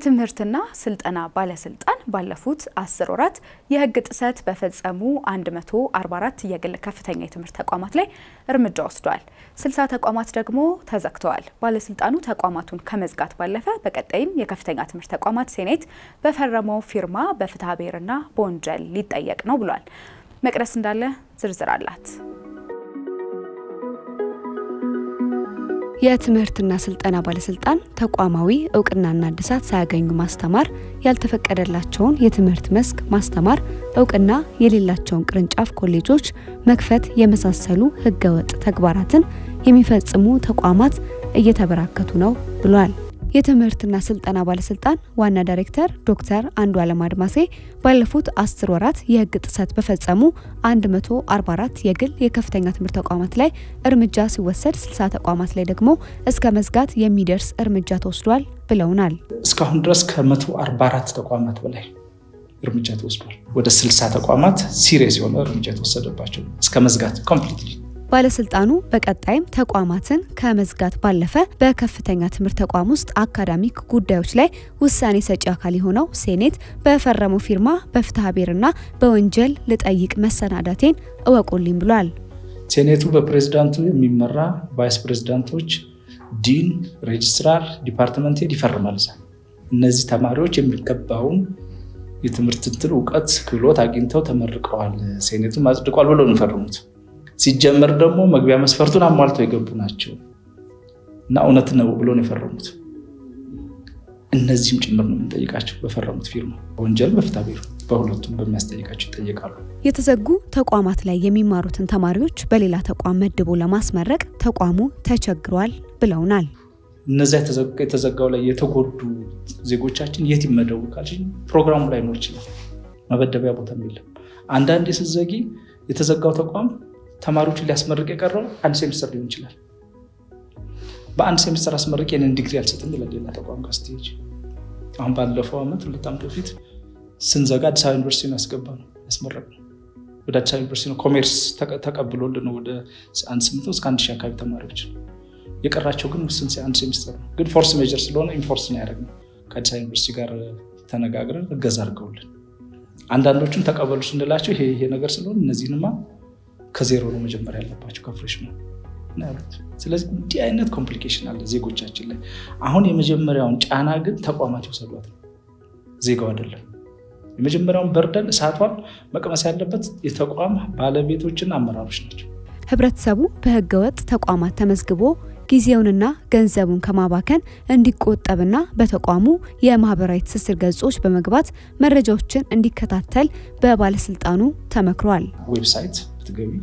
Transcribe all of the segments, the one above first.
የትምህርትና ስልጠና ባለስልጣን ባለፉት አስር ወራት የሕግ ጥሰት በፈጸሙ 144 የግል ከፍተኛ የትምህርት ተቋማት ላይ እርምጃ ወስዷል። 60 ተቋማት ደግሞ ተዘግተዋል። ባለስልጣኑ ተቋማቱን ከመዝጋት ባለፈ በቀጣይም የከፍተኛ ትምህርት ተቋማት ሴኔት በፈረመው ፊርማ በፍትሐ ብሔርና በወንጀል ሊጠየቅ ነው ብሏል። መቅደስ እንዳለ ዝርዝር አላት። የትምህርትና ስልጠና ባለስልጣን ተቋማዊ እውቅናና እድሳት ሳያገኙ ማስተማር፣ ያልተፈቀደላቸውን የትምህርት መስክ ማስተማር፣ እውቅና የሌላቸውን ቅርንጫፍ ኮሌጆች መክፈት የመሳሰሉ ህገወጥ ተግባራትን የሚፈጽሙ ተቋማት እየተበራከቱ ነው ብሏል። የትምህርትና ስልጠና ባለስልጣን ዋና ዳይሬክተር ዶክተር አንዱ አለም አድማሴ ባለፉት አስር ወራት የህግ ጥሰት በፈጸሙ 144 የግል የከፍተኛ ትምህርት ተቋማት ላይ እርምጃ ሲወሰድ 60 ተቋማት ላይ ደግሞ እስከ መዝጋት የሚደርስ እርምጃ ተወስዷል ብለውናል። እስካሁን ድረስ ከ144 ተቋማት በላይ እርምጃ ተወስዷል። ወደ 60 ተቋማት ሲሪየስ የሆነ እርምጃ የተወሰደባቸው እስከ መዝጋት ኮምፕሊትሊ ባለስልጣኑ በቀጣይም ተቋማትን ከመዝጋት ባለፈ በከፍተኛ ትምህርት ተቋም ውስጥ አካዳሚክ ጉዳዮች ላይ ውሳኔ ሰጪ አካል የሆነው ሴኔት በፈረመው ፊርማ በፍትሐ ብሔርና በወንጀል ልጠይቅ መሰናዳቴን እወቁልኝ ብሏል። ሴኔቱ በፕሬዝዳንቱ የሚመራ ቫይስ ፕሬዝዳንቶች፣ ዲን፣ ሬጅስትራር፣ ዲፓርትመንት ሄድ ይፈርማል። እነዚህ ተማሪዎች የሚገባውን የትምህርት እንትን እውቀት ክህሎት አግኝተው ተመርቀዋል፣ ሴኔቱም አጽድቋል ብሎ ነው የፈረሙት። ሲጀመር ደግሞ መግቢያ መስፈርቱን አሟልተው የገቡ ናቸው እና እውነት ነው ብሎ ነው የፈረሙት። እነዚህም ጭምር ነው የምንጠይቃቸው በፈረሙት ፊርማ። ወንጀል በፍትሐ ብሔር በሁለቱም በሚያስጠይቃቸው ይጠየቃሉ። የተዘጉ ተቋማት ላይ የሚማሩትን ተማሪዎች በሌላ ተቋም መድቦ ለማስመረቅ ተቋሙ ተቸግሯል ብለውናል። እነዚያ የተዘጋው ላይ የተጎዱ ዜጎቻችን የት ይመደቡ ካልሽኝ ፕሮግራሙ ላይኖር ይችላል። መበደቢያ ቦታም የለም። አንዳንዴ ስትዘጊ የተዘጋው ተቋም ተማሪዎችን ሊያስመርቅ የቀረው አንድ ሴሚስተር ሊሆን ይችላል። በአንድ ሴሚስተር አስመርቅ የንን ዲግሪ አልሰጥም ይላል ሌላ ተቋም ጋር ስትሄጂ። አሁን ባለፈው ዓመት ሁለት ዓመት በፊት ስንዘጋ አዲስ አበባ ዩኒቨርሲቲ ነው ያስገባ ነው ያስመረቅ ነው። ወደ አዲስ አበባ ዩኒቨርሲቲ ነው ኮሜርስ ተቀብሎልን ነው ወደ አንድ ስምንት እስከ አንድ ሺህ አካባቢ ተማሪዎች የቀራቸው ግን ውስን አንድ ሴሚስተር ነው። ግን ፎርስ ሜጀር ስለሆነ ኢንፎርስ ነው ያደረግነው። ከአዲስ አበባ ዩኒቨርሲቲ ጋር ተነጋግረን እገዛ አድርገውልን አንዳንዶቹን ተቀበሉ ስንላቸው ይሄ ይሄ ነገር ስለሆነ እነዚህንማ ከዜሮ ነው መጀመሪያ ያለባቸው ከፍሬሽ ነው ያሉት። ስለዚህ እንዲህ አይነት ኮምፕሊኬሽን አለ ዜጎቻችን ላይ። አሁን የመጀመሪያውን ጫና ግን ተቋማት ይወሰዷት ነው፣ ዜጋው አይደለም። የመጀመሪያውን በርደን እሳቷን መቅመስ ያለበት የተቋም ባለቤቶችና አመራሮች ናቸው። ህብረተሰቡ በህገወጥ ተቋማት ተመዝግቦ ጊዜውንና ገንዘቡን ከማባከን እንዲቆጠብና በተቋሙ የማህበራዊ ትስስር ገጾች በመግባት መረጃዎችን እንዲከታተል በባለስልጣኑ ተመክሯል። ዌብሳይት ብትገቢ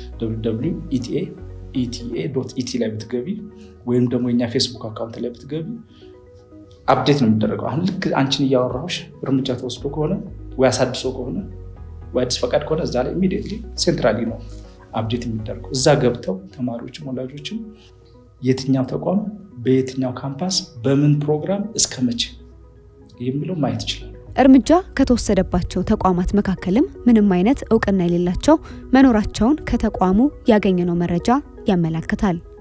ኢቲኤ ኢቲኤ ኢቲ ላይ ብትገቢ ወይም ደግሞ የኛ ፌስቡክ አካውንት ላይ ብትገቢ አፕዴት ነው የሚደረገው። አሁን ልክ አንቺን እያወራሁሽ እርምጃ ተወስዶ ከሆነ ወይ አሳድሶ ከሆነ ወይ አዲስ ፈቃድ ከሆነ እዛ ላይ ኢሚዲየትሊ ሴንትራሊ ነው አፕዴት የሚደረገው። እዛ ገብተው ተማሪዎችም ወላጆችም የትኛው ተቋም በየትኛው ካምፓስ በምን ፕሮግራም እስከ መቼ የሚለው ማየት ይችላሉ። እርምጃ ከተወሰደባቸው ተቋማት መካከልም ምንም አይነት እውቅና የሌላቸው መኖራቸውን ከተቋሙ ያገኘነው መረጃ ያመላክታል።